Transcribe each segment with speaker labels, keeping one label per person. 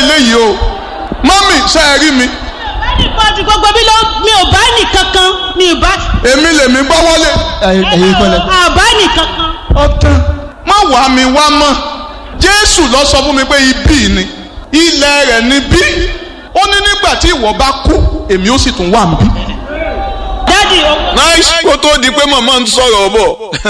Speaker 1: eléyìí o mọ́mì ṣe é rí mi
Speaker 2: ẹnìbọdì gbogbo mi ló mi ò bá nìkankan mi ò bá
Speaker 1: èmi lèmi gbọ́ wọlé
Speaker 3: ẹ̀yin kọ́lẹ̀.
Speaker 2: àbá nìkankan.
Speaker 1: ọ̀tàn má wàá mi wá mọ́ jésù lọ sọ fún mi pé ibí ni ilẹ̀ rẹ̀ ni bí ó ní nígbà tí ìwọ bá kú èmi ó sì tún wà níbí.
Speaker 2: dádì owó.
Speaker 4: nice kó tó di pé màmá ń sọ̀rọ̀ bọ̀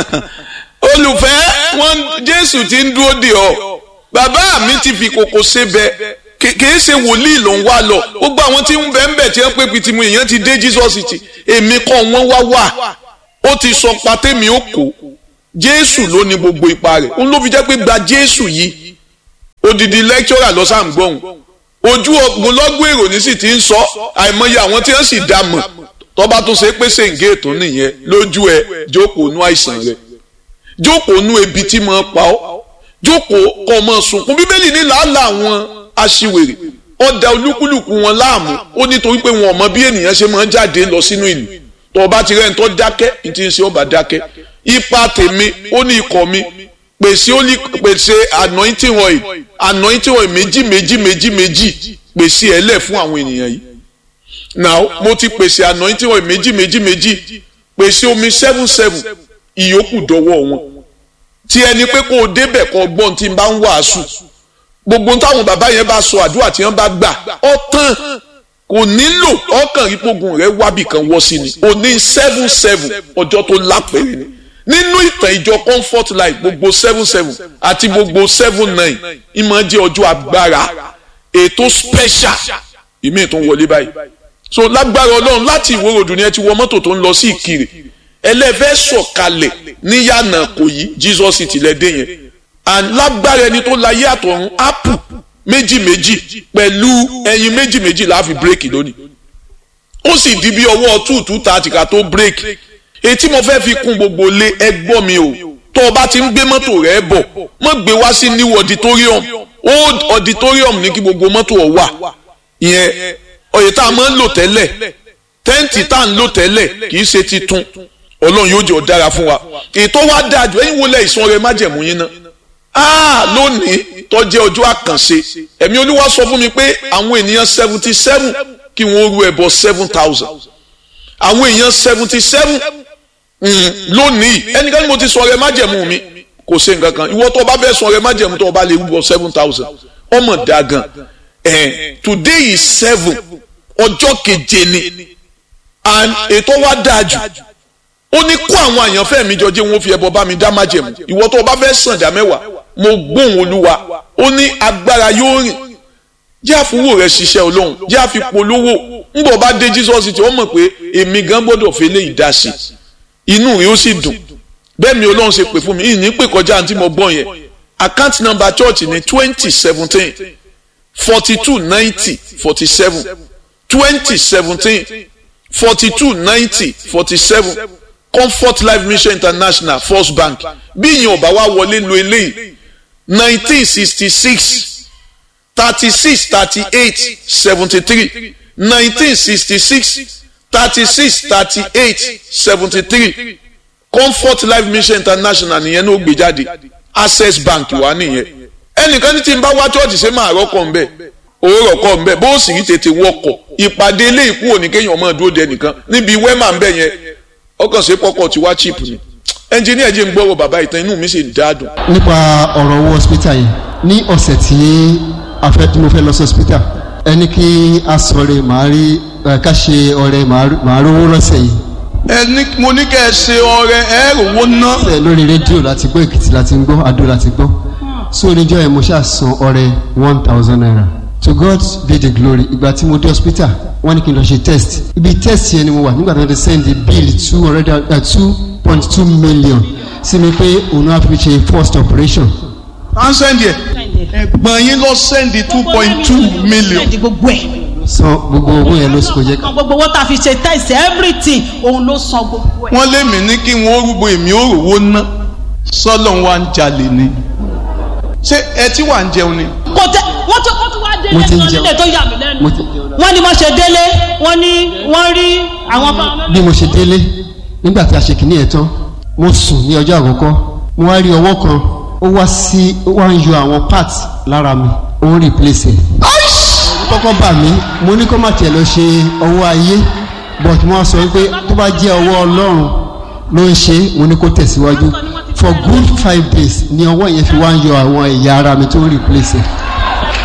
Speaker 4: olùfẹ́ wọn jésù ti ń dúró dè ọ́ bàbá mi ti fi kòkò ṣe bẹ kìí ṣe wòlíì ló ń wá lọ gbogbo àwọn tí ń bẹ ń bẹ tí wọ́n pé pitimu èèyàn ti dé jesus ti èmi kọ́ wọ́n wá wà ó ti sọ patẹ́mi ó kó jésù ló ní gbogbo ipa rẹ̀ òun ló fi jẹ́ pé gba jésù yìí odidi lecturer lọ sáà ń gbọ́hùn ojú ọgbọ̀nlọ́gbọ̀n èrò ní sì ti ń sọ àìmọye àwọn tí wọ́n sì dá mọ̀ tọ́ba tó ṣe pé ṣèǹgé ètò nìyẹn lójú ẹ jókòó nú àìsàn rẹ jókòó nú ebi tí mo pa ọ́ jókòó kọ́ ọmọ sunkún bíbélì ní làálàá àwọn aṣiwèrè ọ̀dà olúkúlùkù wọn láàmú ó nítorí pé wọn ò mọ bí ènìyàn ṣe máa ń jáde lọ sínú ìlú tọ́ba ti rẹ̀ ń tọ́ dákẹ́ ní ti ń ṣe ọba dákẹ́ ipa tèmi ó ní ikọ̀ mi pèsè ó ní pèsè anointing oil anointing oil méjì méjì méjì méjì pèsè ẹ̀ lẹ̀ fún àwọn ènìyàn yìí now mo ti pèsè anointing oil méjì méjì méjì pèsè omi seven seven ìyókù dọ́wọ́ wọn tí ẹni pé kó o débẹ̀ kó o gbọ́n tí n bá ń wàásù gbogbo táwọn bàbá yẹn bá sọ àdúrà tí wọ́n bá gbà ọ tán kò nílò ọkàn ìpogun rẹ wábì kan wọ́ sí ni o ní seven seven ọjọ́ tó lápẹ̀rẹ̀ ni nínú ìtàn ìjọ comfort life gbogbo seven seven àti gbogbo seven nine ìmọ̀ jẹ́ ọjọ́ agbára ètò special ìmí tó ń wọlé báyìí so lágbára ọlọ́run láti ìwé ròdù ni ẹ ti wọ mọ́tò tó ń lọ sí ìkirè ẹlẹ́fẹ́ sọ̀kalẹ̀ níyànà kò yí jesus ti lẹ́dẹ̀ yẹn and lágbára ẹni tó láyé àtọ̀run apple méjì méjì pẹ̀lú ẹyin méjì méjì la fi bírèkì lónìí ó sì di bí ọwọ́ two two thirty ká tó bírèkì etí mo fẹ́ fi kún gbogbo lé ẹgbọ́ mi o tó o bá ti ń gbé mọ́tò rẹ bọ̀ mọ́ gbé wá sí new auditorium old auditorium ní kí gbogbo mọ́tò ọ̀ wà ìyẹn oyè tá a máa ń lò tẹ́lẹ̀ tẹ́ǹtì tá à ń lò tẹ́lẹ̀ kì í ṣe titun ọlọ́run yóò jẹ́ ọ̀dára fún wa ètò wa dáa jù ẹ̀yin wo lẹ̀ ìsun ọrẹ májẹ̀mú yín náà ah lónìí tó jẹ́ ọjọ́ àkànṣe ẹ̀mí olúwa sọ fún mi pé àwọn ènìyàn seventy seven kí wọ́n ru ẹbọ seven thousand àwọn èèyàn seventy seven lónìí ẹnikẹ́ni mo ti sọ ọrẹ májẹ̀mú mi kò ṣe nǹkan kan ìwọ tó o bá fẹ́ sọ ọrẹ májẹ̀mú tó o bá lè rúbọ seven thousand ọmọ dáa gan eh, today is seven ọjọ́ keje ni and ètò wa dáa jù ó ní kó àwọn àyànfẹ́ mi jọ jẹ́ wọn fi ẹbọ bá mi dá májẹ̀mú ìwọ tó o bá fẹ́ sàn dá mẹ́wàá mo gbóhùn olúwa ó ní agbára yóò rìn jẹ́ àfúwò rẹ̀ ṣiṣẹ́ olóhùn jẹ́ àfipolówó ńbọ̀ bá dé jesus tí wọ́n mọ̀ pé èmi gan gbọ́dọ̀ fi lé ìdásí inú rẹ̀ ó sì dùn bẹ́ẹ̀ mi olóhùn ṣe pè fún mi ìní pè kọjá àǹtí mo gbọ́n yẹn account number church ní twenty seventeen forty two ninety forty seven twenty seventeen forty two ninety forty seven comfort life mission international first bank bí ìyẹn ọba wa wọlé lo eléyìí nineteen sixty six thirty six thirty eight seventy three nineteen sixty six thirty six thirty eight seventy three comfort life mission international nìyẹn ló gbé jáde access bank wà nìyẹn ẹnìkan ní tí n bá wá church ṣe máa rọ́kọ̀ ńbẹ òwúrọ̀ kọ́ ńbẹ bó sì rí tètè wọkọ̀ ìpàdé ilé ìkú òní kéèyàn máa dúró de nìkan níbi wẹ́mà ńbẹ yẹn ọkàn sí pọ́kọ̀ tí wá chip ni ẹnjìníà jẹ́ ń gbọ́rọ̀ bàbá ìtàn inú mi sì ń dáadùn.
Speaker 3: nípa ọ̀rọ̀ owó hospital yìí ní ọ̀sẹ̀ tí a fẹ́ tí mo fẹ́ lọ sí hospital ẹni kí a sọ̀rọ̀ màá rí ká ṣe ọ̀rẹ́ màá rówó lọ́sẹ̀ yìí.
Speaker 1: ẹni mo ní kẹ́ ẹ ṣe ọrẹ ẹ rówó ná.
Speaker 3: ṣe lórí rédíò láti gbọ́ èkìtì láti gbọ́ adó láti gbọ́ so oníjọ́ yẹn mo ṣáà san ọrẹ one thousand naira to God be the glory ìgbà tí mo dé hospital wọ́n ní kí n lọ ṣe test ibi test yẹn ni mo wà nígbà tí wọ́n ti send the bill two hundred and two point two million sí mi pé òun náà fi ṣe first operation.
Speaker 1: à ń sẹ́ndì ẹ̀ ẹ̀gbọ́n yín lọ sẹ́ndì two point two million.
Speaker 2: gbogbo ẹ̀.
Speaker 3: san gbogbo owó yẹn ló sì kò jẹ́ ká.
Speaker 2: gbogbo owó tá a fi ṣe test everything òun ló san gbogbo ẹ̀.
Speaker 1: wọ́n lé mi ní kí wọ́n rúgbó èmi ò rówó ná sọ́lọ́ wa ń jalè ni ṣé ẹ tí wà ń jẹun ni.
Speaker 2: kò tẹ wọ́n tó wọ́n tó wá délé
Speaker 3: Mo ti ń
Speaker 2: kan
Speaker 3: jẹun.
Speaker 2: nílé tó yà mí lẹ́nu.
Speaker 3: mo ti jẹun náà.
Speaker 2: wọ́n ní wọ́n ṣe délé wọ́n ní wọ́n rí àwọn fáwọn
Speaker 3: bí mo ṣe délé nígbà tí a ṣe kìíní ẹ̀ tán mo sùn ní ọjọ́ àkọ́kọ́ mo wá rí ọwọ́ kan ó wá sí ó wá ń yọ àwọn parts lára mi ó ń replace ẹ̀ kọ́kọ́ bà mí mo ní kó má tiẹ̀ lọ ṣe ọwọ́ ayé but mo wá sọ pé tó bá jẹ́ ọwọ́ ọlọ́run ló ń ṣe mo ní kó tẹ̀síwájú for good five days ni ọwọ́ yẹn fi wá ń yọ àwọn ẹ̀yà ara mi tó ń replace ẹ̀